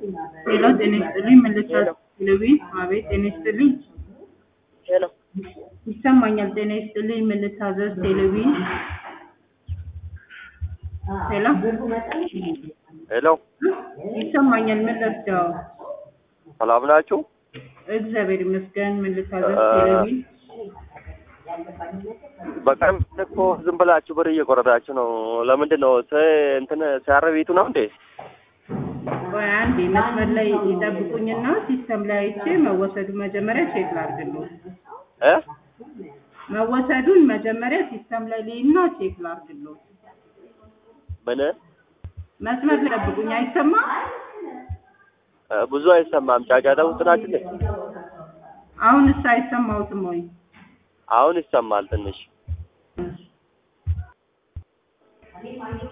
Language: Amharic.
ሄሎ ጤና ይስጥልኝ መልሳት ቴሌቪዥን አቤት ጤና ይስጥልኝ ሄሎ ይሰማኛል ጤና ይስጥልኝ ምን ልታዘዝ ቴሌቪዥን ሄሎ ሄሎ ይሰማኛል ምን ልርዳው ሰላም ናችሁ? እግዚአብሔር ይመስገን ምን ልታዘዝ አ- ቴሌቪዥን በቀን እኮ ዝም ብላችሁ ብር እየቆረጣችሁ ነው። ለምንድን ነው ስ- እንትን ሲያረቢቱ ነው እንዴ? ቆይ አንዴ መስመር ላይ ይጠብቁኝና ሲስተም ላይ አይቼ መወሰዱ መጀመሪያ ቼክ ላድርግልዎት እ መወሰዱን መጀመሪያ ሲስተም ላይ ልይና ቼክ ላድርግልዎት ምን መስመር ላይ ጠብቁኝ አይሰማም እ ብዙ አይሰማም። ጫጫታ ውስጥ ናችሁ እንዴ? አሁንስ አይሰማዎትም ወይ አሁን ይሰማል ትንሽ።